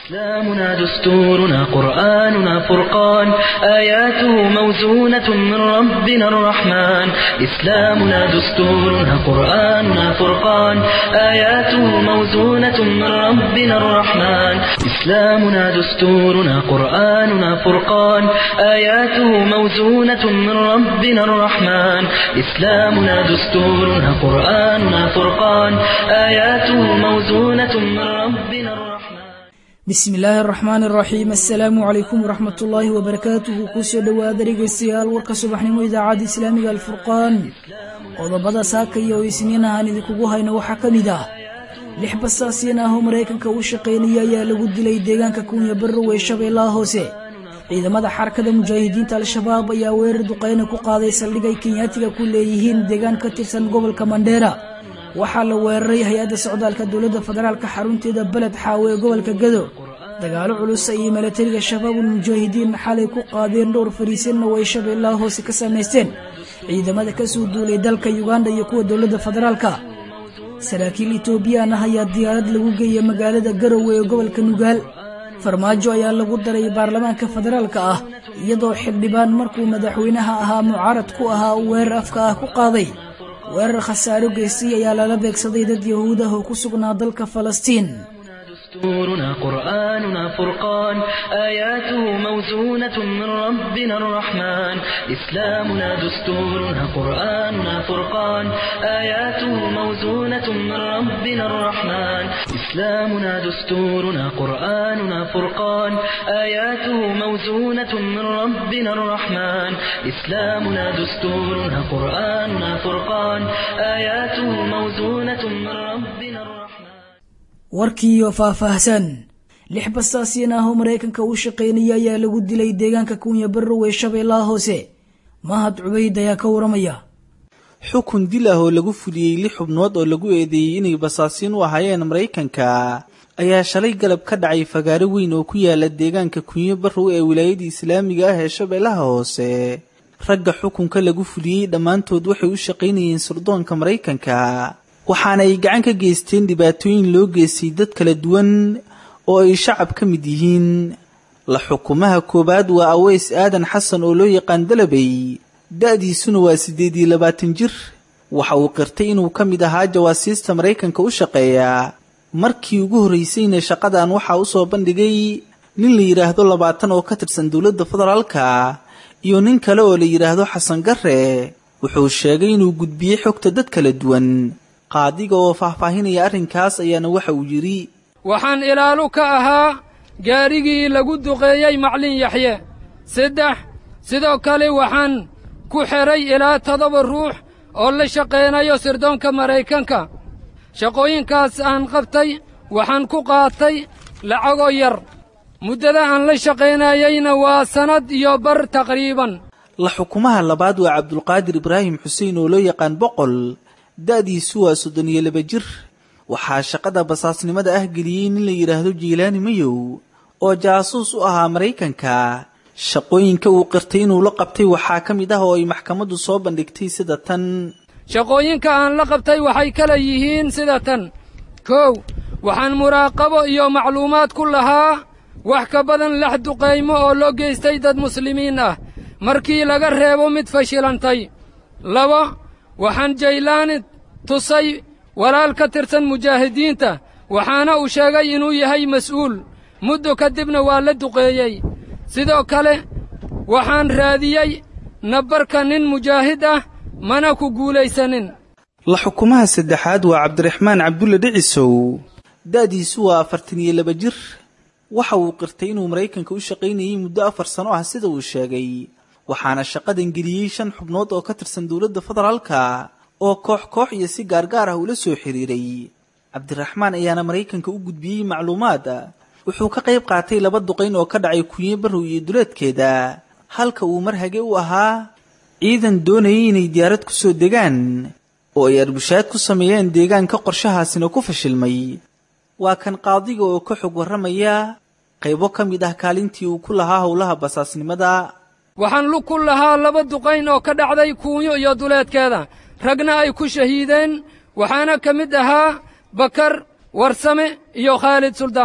إسلامنا دستورنا قرآننا فرقان آياته موزونة من ربنا الرحمن إسلامنا دستورنا قرآننا فرقان آياته موزونة من ربنا الرحمن إسلامنا دستورنا قرآننا فرقان آياته موزونة من ربنا الرحمن إسلامنا دستورنا قرآننا فرقان آياته موزونة من ربنا الرحمن bismi illaahi araxmaan araxiim assalaamu calaykum waraxmat ullaahi wabarakaatuhu kusoo dhowaada dhegaystayaal warka subaxnimo idaacadda islaamiga alfurqaan qodobada saakaya oo isniin ahaan idinkugu hayno waxaa ka mid ah lix basaasiyan ah oo maraykanka u shaqaynaya ayaa lagu dilay deegaanka kunya barrow ee shabeellaha hoose ciidamada xarakada mujaahidiinta al-shabaab ayaa weerar duqayna ku qaaday saldhig ay kenyaatiga ku leeyihiin deegaan ka tirsan gobolka mandheera waxaa la weeraray hay-adda socdaalka dowladda federaalka xarunteeda beled xaawe ee gobolka gado dagaalo culus ayay milatariga shabaabul mujaahidiin xalay ku qaadeen dhowr fariisanna way shabeellaha hoose ka samaysteen ciidamada kasoo duulay dalka yuganda iyo kuwa dowladda federaalka saraakiil etoobiyaan ah ayaa diyaarad lagu geeyay magaalada garowe ee gobolka nugaal farmaajo ayaa lagu daray baarlamaanka federaalka ah iyadoo xildhibaan markuu madaxweynaha ahaa mucaarad ku ahaa uu weerar afka ah ku qaaday weerar khasaaro geystay ayaa lala beegsaday dad yahuud ah oo ku sugnaa dalka falastiin دستورنا قرآننا فرقان آياته موزونة من ربنا الرحمن إسلامنا دستورنا قرآننا فرقان آياته موزونة من ربنا الرحمن إسلامنا دستورنا قرآننا فرقان آياته موزونة من ربنا الرحمن إسلامنا دستورنا قرآننا فرقان آياته موزونة من ربنا الرحمن warkiiyo faahfaahsan lix basaasiyan ah oo maraykanka u shaqaynaya ayaa lagu dilay deegaanka kunya barrow ee shabeellaha hoose mahad cubayd ayaa ka waramaya xukun dil ah oo lagu fuliyey lix xubnood oo lagu eedeeyey inay basaasiin u ahaayeen maraykanka ayaa shalay galab ka dhacay fagaaro weyn oo ku yaala deegaanka kunyo barrow ee wilaayada islaamiga ah ee shabeellaha hoose ragga xukunka lagu fuliyey dhammaantood waxay u shaqaynayeen sirdoonka maraykanka waxaana ay gacan ka geysteen dhibaatooyin loo geystay dad kala duwan oo ay shacab ka mid yihiin la xukumaha koowaad waa aweys aadan xasan oo loo yaqaan dalabay da-diisuna waa siddeed iyo labaatan jir waxa uu qirtay inuu ka mid ahaa jawaasiista maraykanka u shaqeeya markii ugu horraysayna shaqadan waxaa u soo bandhigay nin la yidhaahdo labaatan oo ka tirsan dowladda federaalka iyo nin kale oo la yidhaahdo xasan garre wuxuu sheegay inuu gudbiyey xogta dad kala duwan qaadiga oo faahfaahinaya arrinkaas ayaana waxa uu yidhi waxaan ilaalu ka ahaa gaarigii lagu duqeeyey maclin yaxye saddex sidoo kale waxaan ku xidhay ilaa toddoba ruux oo la shaqaynayo sirdoonka maraykanka shaqooyinkaas aan qabtay waxaan ku qaatay lacagoo yar muddada aan la shaqaynayeyna waa sannad iyo bar taqriiban la xukumaha labaad waa cabdulqaadir ibraahim xuseen oo loo yaqaan boqol da-diisu waa soddon iyo laba jir waxaa shaqada basaasnimada ah geliyey nin la yidhaahdo jiilaani mayow oo jaasuus u ahaa maraykanka shaqooyinka uu qirtay inuu la qabtay waxaa ka mid ah oo ay maxkamaddu soo bandhigtay sida tan shaqooyinka aan la qabtay waxay kala yihiin sida tan kow waxaan muraaqabo iyo macluumaad ku lahaa wax ka badan lix duqaymo oo loo geystay dad muslimiin ah markii laga reebo mid fashilantay laba waxaan jaylaani tusay walaal ka tirsan mujaahidiinta waxaana uu sheegay inuu yahay mas'uul muddo kadibna waa la duqeeyey sidoo kale waxaan raadiyey nabbarka nin mujaahid ah mana ku guulaysanin la xukumaha saddexaad waa cabdiraxmaan cabdulle dhicisow da-diisu waa afartan iyo laba jir waxa uu qirtay inuu maraykanka u shaqaynayey muddo afar sano ah sida uu sheegay waxaana shaqadan geliyey shan xubnood oo ka tirsan dowladda federaalka oo koox koox iyo si gaargaar ah ula soo xiriiray cabdiraxmaan ayaana maraykanka u gudbiyey macluumaad wuxuu ka qayb qaatay laba duqayn oo ka dhacay kunye barrow iyo duleedkeeda halka uu mar hage u ahaa ciidan doonayay inay diyaarad ku soo degaan oo ay arbushaad ku sameeyeen deegaanka qorshahaasina ku fashilmay waa kan qaadiga oo ka xog warramaya qaybo ka mid ah kaalintii uu ku lahaa howlaha basaasnimada waxaan lug ku lahaa laba duqayn oo ka dhacday kuunyo iyo duleedkeeda ragna ay ku shahiideen waxaana ka mid ahaa bakar warsame iyo khaalid suldaan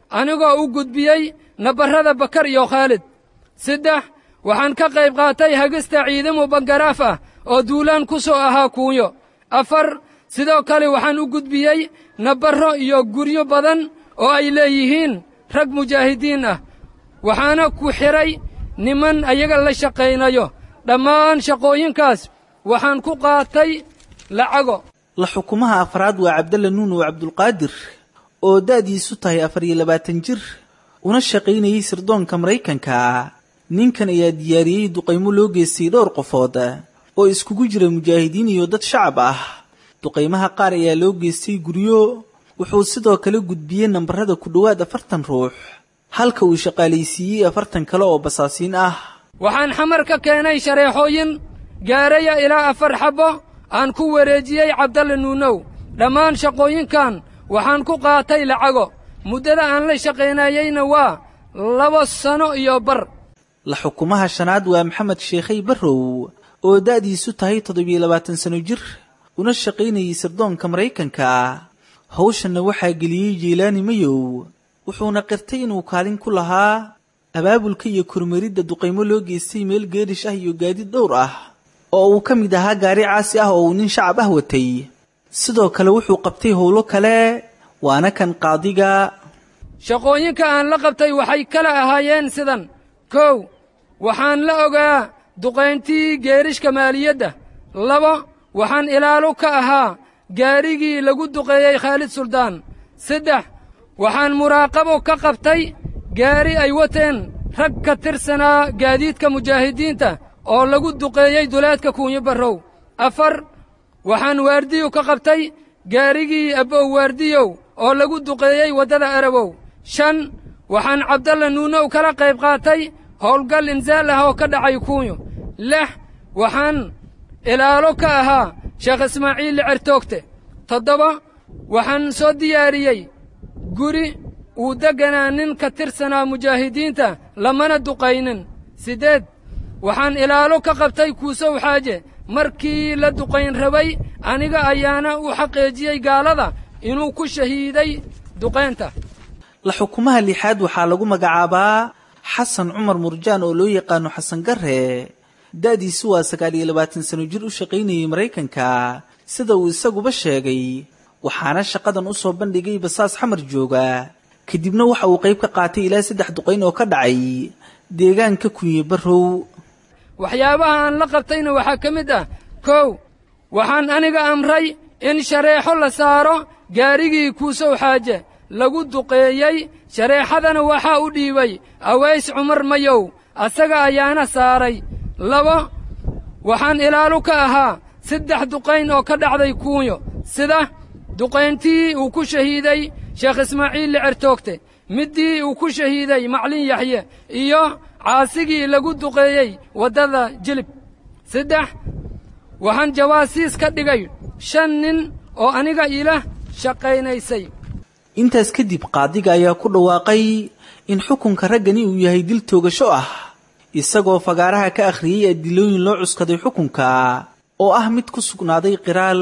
anigoo u gudbiyey nabarrada bakar iyo khaalid saddex waxaan ka qayb qaatay hagista ciidamo bangaraaf ah oo duulaan ku soo ahaa kuunyo afar sidoo kale waxaan u gudbiyey nabarro iyo guryo badan oo ay leeyihiin rag mujaahidiin ah waxaana ku xidhay niman ayaga la shaqaynayo dhammaan shaqooyinkaas waxaan ku qaatay lacago la xukumaha afraad waa cabdalla nuunow cabdulqaadir oo da'diisu tahay afar iyo labaatan jir una shaqaynayey sirdoonka maraykanka ninkan ayaa diyaariyey duqaymo loo geystay dhowr qofood oo iskugu jira mujaahidiin iyo dad shacab ah duqaymaha qaar ayaa loo geystay guryo wuxuu sidoo kale gudbiyey nambarada ku dhowaad afartan ruux halka uu shaqaalaysiiyey afartan kale oo basaasiin ah waxaan xamar ka keenay shareexooyin gaaraya ilaa afar xabbo aan ku wareejiyey cabdalle nuunow dhammaan shaqooyinkan waxaan ku qaatay lacago muddada aan la shaqaynayeyna waa laba sano iyo bar la xukumaha shanaad waa maxamed sheekhay barrow oo da'diisu tahay toddobiyo labaatan sano jir una shaqaynayey sirdoonka maraykanka hawshanna waxaa geliyey jiilaani mayow wuxuuna qirtay inuu kaalin ku lahaa abaabulka iyo kormeridda duqaymo loo geystay meel geedhish ah iyo gaadiid dhowr ah oo uu ka mid ahaa gaari caasi ah oo uu nin shacab ah watay sidoo kale wuxuu qabtay howlo kale waana kan qaadiga shaqooyinka aan la qabtay waxay kala ahaayeen sidan kow waxaan la ogaa duqayntii geerishka maaliyadda labo waxaan ilaalo ka ahaa gaarigii lagu duqeeyey khaalid suldaan saddex waxaan muraaqabo ka qabtay gaari ay wateen rag ka tirsanaa gaadiidka mujaahidiinta oo lagu duqeeyey duleedka kuunyo barrow afar waxaan waardiyo ka qabtay gaarigii abbow waardiyow oo lagu duqeeyey waddada arabow shan waxaan cabdalla nuunow kala qayb qaatay howlgal insaal ah oo ka dhacay kuunyo lix waxaan ilaalo ka ahaa sheekh ismaaciil licertoogte toddoba waxaan soo diyaariyey guri uu degganaa nin ka tirsanaa mujaahidiinta lamana duqaynin siddeed waxaan ilaalo ka qabtay kuusow xaaje markii la duqayn rabay aniga ayaana u xaqeejiyey gaalada inuu ku shahiiday duqaynta la xukumaha lixaad waxaa lagu magacaabaa xasan cumar murjaan oo loo yaqaano xasan garre da'diisu waa sagaal iyo labaatan sano jir u shaqaynayey maraykanka sida uu isaguba sheegay waxaana shaqadan u soo bandhigay basaas xamar jooga kadibna waxa uu qayb ka qaatay ilaa saddex duqayn oo ka dhacay deegaanka kunye barrow waxyaabaha aan la qabtayna waxaa ka mid ah kow waxaan aniga amray in shareexo la saaro gaarigii kuusow xaaje lagu duqeeyey shareexadana waxaa u dhiibay aways cumar mayow asaga ayaana saaray labo waxaan ilaalo ka ahaa saddex duqayn oo ka dhacday kuunyo sida duqayntii uu ku shahiiday sheekh ismaaciil licertoogte middii uu ku shahiiday maclin yaxye iyo caasigii lagu duqeeyey waddada jilib saddex waxaan jawaasiis ka dhigay shan nin oo aniga ila shaqaynaysay intaas kadib qaadiga ayaa ku dhawaaqay in xukunka raggani uu yahay dil toogasho ah isagoo fagaaraha ka akhriyey adilooyin loo cuskaday xukunka oo ah mid ku sugnaaday qiraal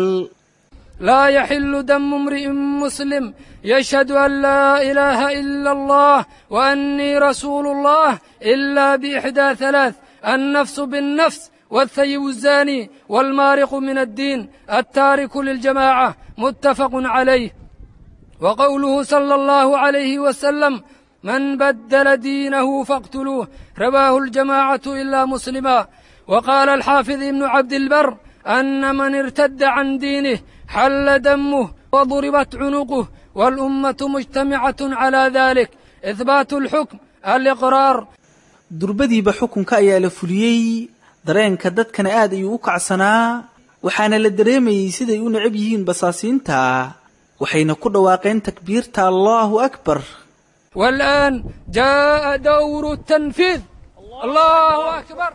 laa yaxillu damu imri'in muslim yashhadu an laa ilaaha ila allah wa annii rasuulu allah ila biixdaa halaath annafsu binnafs والثيب الزاني والمارق من الدين التارك للجماعة متفق عليه وقوله صلى الله عليه وسلم من بدل دينه فاقتلوه رواه الجماعة إلا مسلما وقال الحافظ ابن عبد البر أن من ارتد عن دينه حل دمه وضربت عنقه والأمة مجتمعة على ذلك إثبات الحكم الإقرار durbadiiba xukunka ayaa la fuliyey dareenka dadkana aad ayuu u kacsanaa waxaana la dareemayey siday u necab yihiin basaasiinta waxayna ku dhawaaqeen takbiirta allaahu akbar والآن جاء دور التنفيذ الله أكبر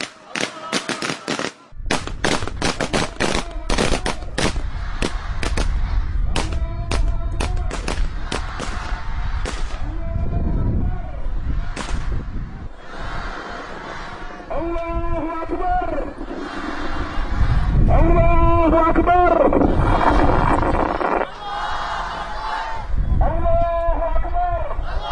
الله أكبر الله أكبر الله أكبر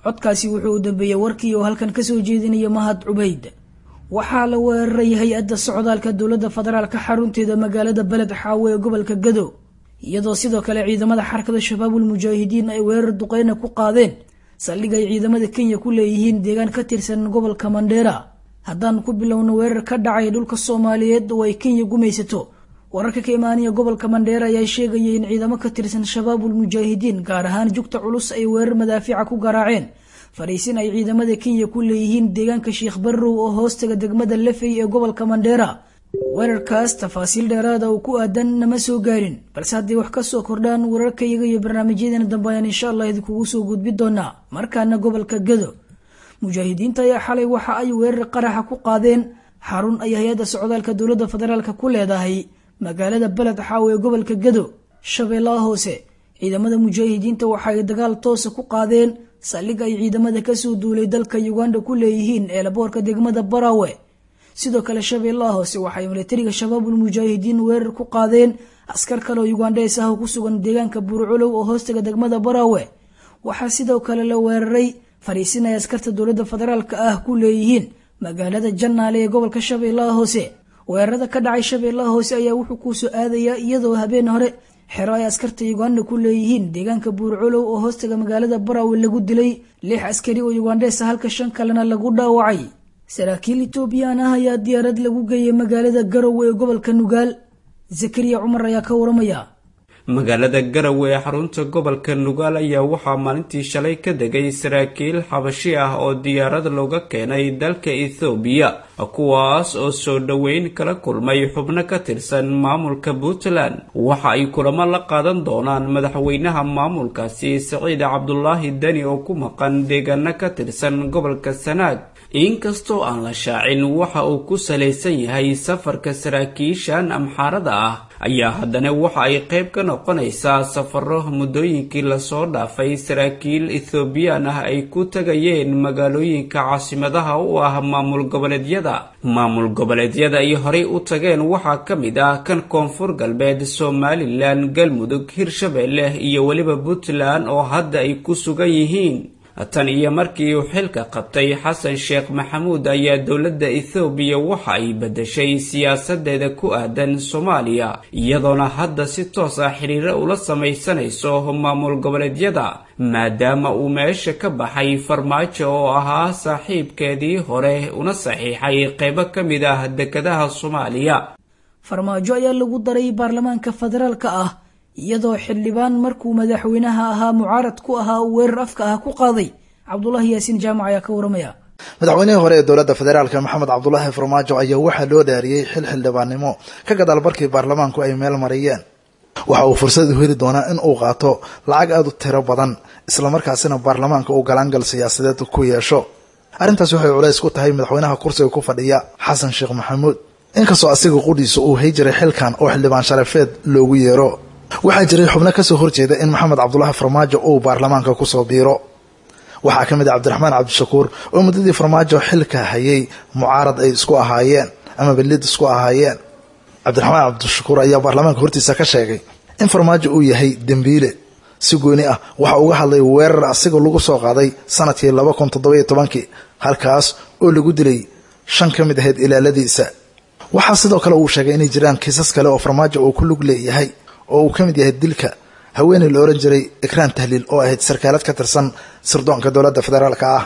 codkaasi wuxuu u dambeeyey warkii oo halkan kasoo jeedinaya mahad cubayd waxaa la weeraray hay-adda socdaalka dowladda federaalka xarunteeda magaalada beled xaawe ee gobolka gado iyadoo sidoo kale ciidamada xarakada shabaabul mujaahidiin ay weerar duqeyna ku qaadeen saldhig ay ciidamada kenya ku leeyihiin deegaan ka tirsan gobolka mandheera haddaan ku bilowno weerar ka dhacay dhulka soomaaliyeed oo ay kenya gumaysato wararka ka imaanaya gobolka mandheera ayaa sheegaya in ciidamo ka tirsan shabaabul mujaahidiin gaar ahaan jugta culus ay weerar madaafiica ku garaaceen fariisin ay ciidamada kenya ku leeyihiin deegaanka sheekh barrow oo hoostaga degmada lafey ee gobolka mandheera weerarkaas tafaasiil dheeraada oo ku aadan nama soo gaarin balse hadday wax ka soo kordhaan wararkayaga iyo barnaamijyadeena dambe ayaan insha allah idinkugu soo gudbi doonaa markaana gobolka gado mujaahidiinta ayaa xalay waxa ay weerar qaraxa ku qaadeen xarun ay hay-adda socdaalka dowladda federaalka ku leedahay magaalada beled xaawe ee gobolka gado shabeellaha hoose ciidamada mujaahidiinta waxa ay dagaal toosa ku qaadeen saldhig ay ciidamada kasoo duulay dalka uganda ku leeyihiin ee laboorka degmada barawe sidoo kale shabeellaha hoose waxay milatariga shabaabul mujaahidiin weerar ku qaadeen askar kale oo ugandhees ah oo ku sugan deegaanka buurculow oo hoostaga degmada barawe waxaa sidoo kale la weeraray fariisin ay askarta dowladda federaalka ah ku leeyihiin magaalada jannaale ee gobolka shabeellaha hoose weerarada ka dhacay shabeellaha hoose ayaa wuxuu kuusoo aadayaa iyadoo habeen hore xero ay askarta uganda ku leeyihiin deegaanka buurculow oo hoostaga magaalada barawe lagu dilay lix askari oo ugandhees ah halka shan kalena lagu dhaawacay saraakiil etoobiyaan ah ayaa diyaarad lagu geeyay magaalada garowe ee gobolka nugaal zakariya cumar ayaa ka waramaya magaalada garowe ee xarunta gobolka nugaal ayaa waxaa maalintii shalay ka degay saraakiil xabashi ah oo diyaarad looga keenay dalka ethoobiya kuwaas oo soo dhoweyn kala kulmay xubno ka tirsan maamulka puntland waxa ay kulamo la qaadan doonaan madaxweynaha maamulkaasi siciid cabdulaahi deni oo ku maqan deegaano ka tirsan gobolka sanaag inkastoo aan la shaacin waxa uu ku salaysan yahay safarka saraakiishan amxaarada ah ayaa haddana waxa ay qayb ka noqonaysaa safaro muddooyinkii lasoo dhaafay saraakiil ethoobiyan ah ay ku tagayeen magaalooyinka caasimadaha u ah maamul goboleedyada maamul goboleedyada ay horey u tageen waxaa ka mid ah kan koonfur galbeed somalilan galmudug hirshabeelle iyo weliba puntland oo hadda ay ku sugan yihiin tan iyo markii uu xilka qabtay xasan sheekh maxamuud ayaa dowladda ethoobiya waxa ay beddeshay siyaasadeeda ku aadan soomaaliya iyadoona hadda si toos ah xiriiro ula samaysanayso maamul goboleedyada maadaama uu meesha ka baxay farmaajo oo ahaa saaxiibkeedii hore una saxiixay qaybo ka mid ah dekedaha soomaaliya farmaajo ayaa lagu daray baarlamaanka federaalka ah iyadoo xildhibaan markuu madaxweynaha ahaa mucaarad ku ahaa uu weerar afka ah ku qaaday cabdulaahi yaasiin jaamac ayaa ka waramaya madaxweynihii hore ee dowladda federaalka maxamed cabdulaahi farmaajo ayaa waxaa loo dhaariyey xil xildhibaannimo ka gadaal barkii baarlamaanku ay meel mariyeen waxa uu fursad u heli doonaa in uu qaato lacag aada u tiro badan islamarkaasina baarlamaanka uu galaangal siyaasadeed ku yeesho arrintaas waxay culays ku tahay madaxweynaha kursiga ku fadhiya xasan sheekh maxamuud inkastoo asiga qudhiisa uu hay jiray xilkan oo xildhibaan sharafeed loogu yeero waxaa jiray xubno kasoo horjeeda in maxamed cabdulaahi farmaajo uu baarlamaanka kusoo biiro waxaa ka mid ah cabdiraxmaan cabdishakuur oo muddadii farmaajo xilka hayay mucaarad ay isku ahaayeen ama belid isku ahaayeen cabdiraxmaan cabdishakuur ayaa baarlamaanka hortiisa ka sheegay in farmaajo uu yahay dembiile si gooni ah waxa uga hadlay weerar asiga lagu soo qaaday sanadkii laba kun toddobayo tobankii halkaas oo lagu dilay shan ka mid ahayd ilaaladiisa waxaa sidoo kale uu sheegay inay jiraan kiisas kale oo farmaajo uu ku lug leeyahay oo uu ka mid yahay dilka haweeney la ohan jiray ikraan tahliil oo ahayd sarkaalad ka tirsan sirdoonka dowladda federaalka ah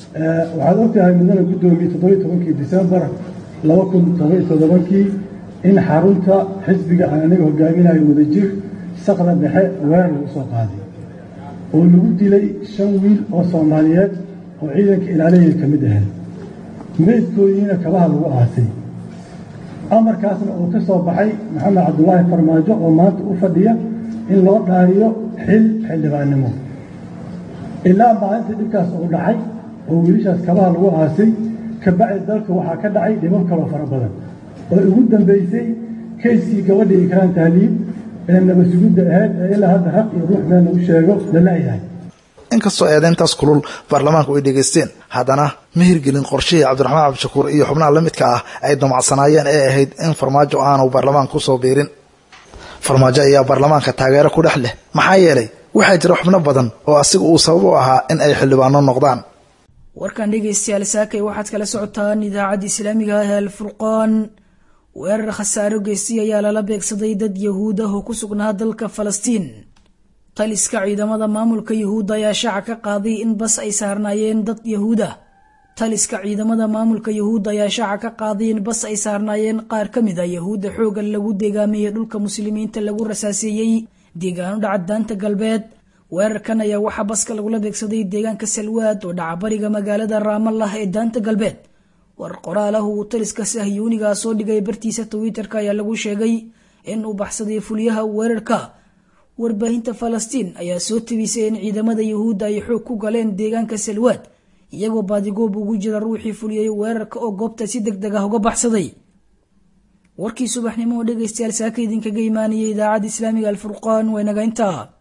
waxaad ogtahay mudane guddoomiye toddobiyo tobankii disembar laba kun todobiyo toddobankii in xarunta xisbiga aan aniga hogaaminayo wadajir saqda dhexe weerar lagu soo qaaday oo lagu dilay shan wiil oo soomaaliyeed oo ciidanka ilaaliya ka mid ahayd meydkoodiina kabaha lagu aasay amarkaasna uu ka soo baxay maxamed cabdulaahi farmaajo oo maanta u fadhiya in loo dhaariyo xil xildhibaannimo ilaa maalinta dhibkaas uu dhacay oo wiilashaas kabaha lagu aasay kabacdi dalka waxaa ka dhacay dhibab kaloo fara badan oo ugu dambaysay kayskii gabadha ikraan tahliib ee nabasugidda ahayd ee ilaa hadda raq iyo ruux meel lagu sheego la la'yahay inkastoo eedeyntaas kulul baarlamaanku ay dhegaysteen haddana ma hirgelin qorshihii cabdiraxmaan cabdishakuur iyo xubnaha la midka ah ay damacsanaayeen ee ahayd in farmaajo aanu baarlamaanka kusoo biirin farmaajo ayaa baarlamaanka taageero ku dhex leh maxaa yeelay waxaa jira xubno badan oo asiga uu sabab u ahaa in ay xildhibaano noqdaan warkan dhegaystayaal saakay waxaad kala socotaan idaacadda islaamiga ah ee alfurqaan weerar khasaaro geystay ayaa lala beegsaday dad yahuud ah oo ku sugnaa dalka falastiin taliska ciidamada maamulka yahuudda ayaa shaaca ka qaaday in bas ay saarnaayeen dad yahuud ah taliska ciidamada maamulka yahuudda ayaa shaaca ka qaaday in bas ay saarnaayeen qaar ka mid a yahuudda xoogan lagu deegaameeyey dhulka muslimiinta lagu rasaaseeyey deegaano dhaca daanta galbeed weerarkan ayaa waxaa baska lagula beegsaday deegaanka salwaad oo dhacabariga magaalada raamallah ee daanta galbeed war qoraal ah uu taliska sahyuunigaa soo dhigay bartiisa twitter-ka ayaa lagu sheegay in uu baxsaday fulyaha weerarka warbaahinta falastiin ayaa soo tabisay in ciidamada yahuudda ay xoog ku galeen deegaanka salwaad iyagoo baadigoob ugu jira ruuxii fuliyey weerarka oo goobta si deg deg ah uga baxsaday warkii subaxnimo oo dhegaystayaal saaka idinkaga imaanayay idaacadda islaamiga alfurqaan waa inaga intaa